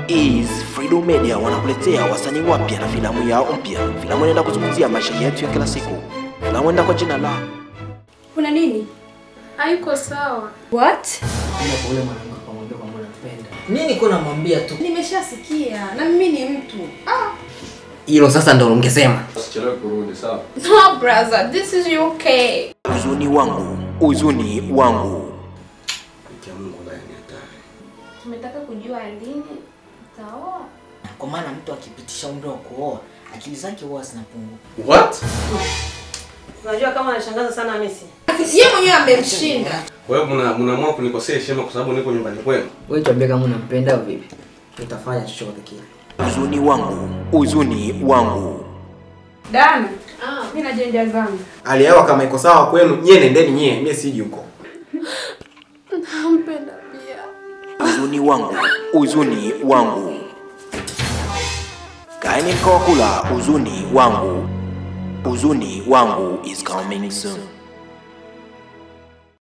is Freedom Media wanakuletea wasanii wapya na filamu yao mpya. Filamu inaenda kuzungumzia maisha yetu ya kila siku. Filamu inaenda kwa jina la Kuna nini? Haiko sawa. What? Ila kwa ule mwanamke akamwambia kwamba anatupenda. Nini kuna namwambia tu. Nimeshasikia na mimi ni mtu. Ah. Hilo sasa ndo ungesema. Usichelewe kurudi sawa. No brother, this is okay. huzuni wangu, huzuni wangu. Mke wa Mungu naye ni hatari. Tumetaka kujua lini utaoa. Kwa maana mtu akipitisha umri wa kuoa, akili zake huwa zinapungua. What? Unajua kama anashangaza sana Hamisi. Yeye mwenyewe amemshinda. Wewe mna mnaamua kunikosea heshima kwa sababu niko nyumbani kwenu. Wewe tuambie kama unampenda au vipi? Nitafanya chochote kile. Huzuni wangu, huzuni wangu. Dana. Ah, mimi najenja zangu. hali ya hewa kama iko sawa kwenu nyie nendeni nyie mie siji huko Nampenda pia. huzuni wangu, huzuni wangu. Kaeni mkoa kula huzuni wangu. Huzuni wangu is coming soon.